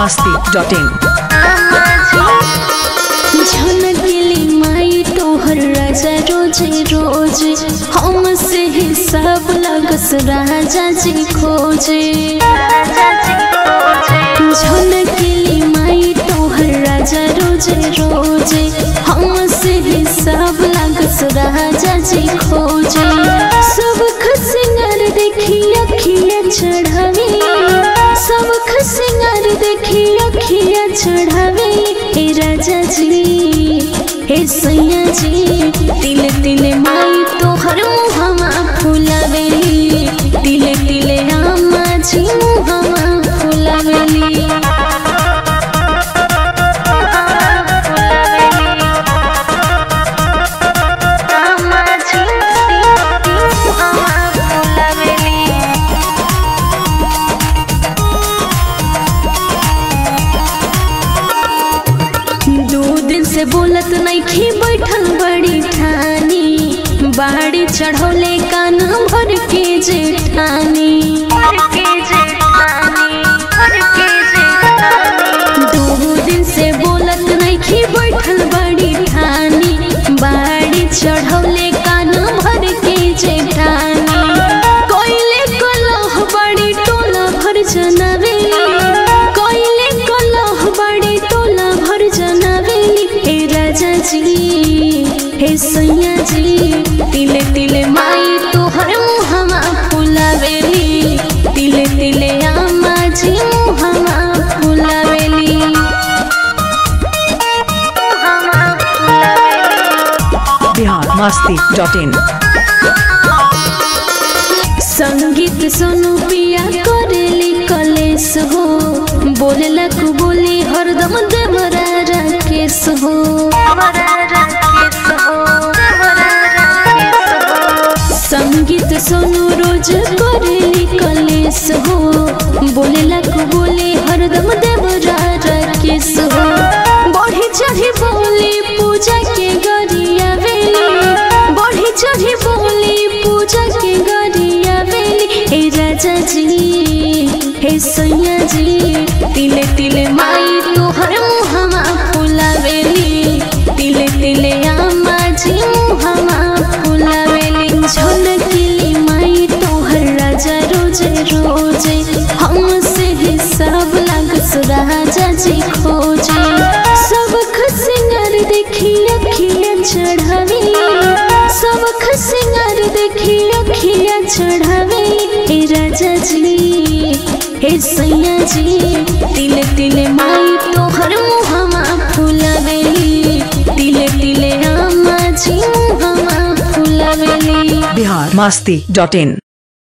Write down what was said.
masti.in झनकेली माई तोहर राजा रोजे रोजे हमसे हिसाब लगस राजा जी खोजे झनकेली माई तोहर राजा रोजे रोजे हमसे हिसाब लगस राजा जी खोजे सब खसिंगर देखी अखिया चढ़ावे सब खसिंगर देखी अखिया चढ़ावे हे राजा जी हे सैया जी तिल तिल माई तोहर मुहमा फुलावेली तिल तिल आमा जी मुहमा फुलावेली दो दिन से बोलत नइखी बैठल बड़ी ठानी बाड़ी चढ़ौले कान भर के जेठानी दो दिन से बोलत नइखी बैठल बड़ी ठानी बाड़ी चढ़ौले कान भर के जेठानी कोइले कलह बड़ी टोला भर जनावेली कोइले कलह बड़ी टोला भर जनावेली हे राजा जी हे सैया जी तिले तिले माई तोहर मुहमा फुलावेली तिले तिले आमा जी मुहमा फुलावेली Bihar masti.in संगीत सुनु पिया करेली कलेस हो बोललक बोली हरदम देवरा राकेश हो संगीत सुनु रोज करेली कलेस हो बोललक बोली हरदम देवरा राकेश हो बढ़ी चढ़ी बोली पूजा के गरिया वेली बढ़ी चढ़ी बोली पूजा के गरिया वेली हे राजा जी हे सैया जी तिले तिले माई तोहर मुहमा फुलावेली तिले तिले आमा जी मुहमा फुलावेली झलकेली माई तोहर राजा रोजे रोजे हमसे हिसाब लागस राजा जी खोजे सब खसिंगर देखी अखिया चढ़ावे सब खसिंगर देखी अखिया चढ़ावे हे राजा जी हे सैया जी तिल तिल माई तोहर मुहमा फुलावेली तिल तिल आमा जी मुहमा फुलावेली Bihar masti.in